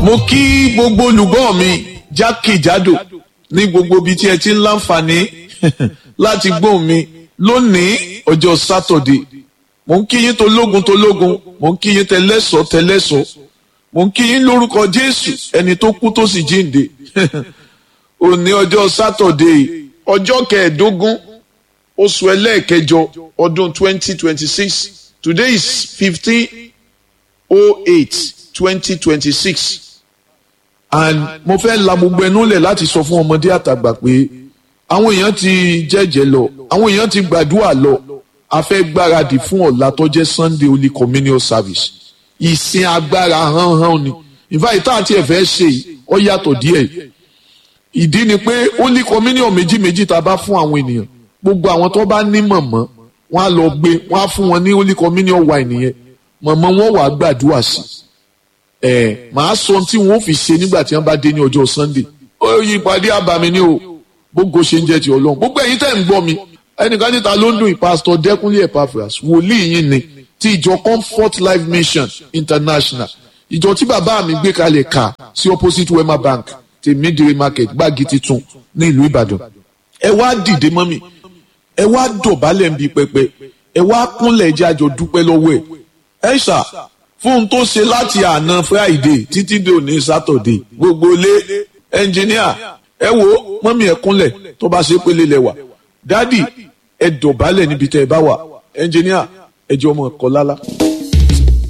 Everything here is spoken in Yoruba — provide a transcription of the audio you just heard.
mo kí gbogbo olùgbọ́ mi jákèjádò ní gbogbo ibi tí ẹ ti ń láǹfààní láti gbóhùn mi lónìí ọjọ́ sátọ̀dé mo ń kí yín tológun tológun mo ń kí yín tẹlẹ́sọ̀ tẹlẹ́sọ̀ mo ń kí yín lórúkọ jésù ẹni tó kú tó sì jíǹde òní ọjọ́ sátọ̀dé ọjọ́ kẹẹ̀ẹ́dógún oṣù ẹlẹ́ẹ̀kẹjọ ọdún twenty twenty six today is fifteen oh eight twenty twenty six and mo fẹ́ la gbogbo ẹnu lẹ̀ láti sọ fún ọmọdé àtàgbà pé àwọn èèyàn ti jẹ́jẹ́ lọ àwọn èèyàn ti gbàdúrà lọ a fẹ́ gbáradì fún ọ̀la tó jẹ́ sunday holy communion service ìsìn agbára hánhán ni ìfàyè tá àti ẹ̀fẹ́ ṣe ọ yàtọ̀ díẹ̀ ìdí ni pé holy communion méjì méjì tá a bá fún àwọn ènìyàn gbogbo àwọn tó bá ní mọ̀mọ́ wọn á lọ gbé wọn á fún wọn ní holy communion wine nìyẹn mọ̀mọ́ wọn wàá gbàdúrà sí ẹ̀ màá sọ ohun tí wọn ò fi ṣe nígbà tí wọn bá dé ní ọjọ́ sunday ó yí ìpàdé àbàmì ni o gbogbo ṣe ń jẹ́ ti ọlọ́run gbogbo ẹ̀yin tẹ̀ ń gbọ́ mi ẹnìkan níta ló ń dùn ìpásítọ̀ dẹ́kunlé epaphras wòlíì yín ni ti ìjọ comfort life mission international ìjọ tí bàbá mi gbé kalẹ̀ kà sí opposite wema bank ti midire market gbági titun ní ìlú ìbàdàn ẹ wá dìde mọ́ mi ẹ wá dọ̀bálẹ̀ ń bi pẹpẹ ẹ wá kúnlẹ̀ jẹ́ àjọ dúpẹ́ lọ́wọ́ ẹ̀ ẹ ṣá fún un tó ṣe láti àná friday títí dé òní saturday gbogbo lé ẹnjìníà ẹ wo mọ́mí ẹ kúnlẹ̀ tó bá ṣe pélé lẹ́wà dádì ẹ dọ̀bálẹ̀ níbi tẹ́ ẹ bá wà ẹnjìníà ẹ jẹ́ ọmọ ẹ̀kọ́ lálá.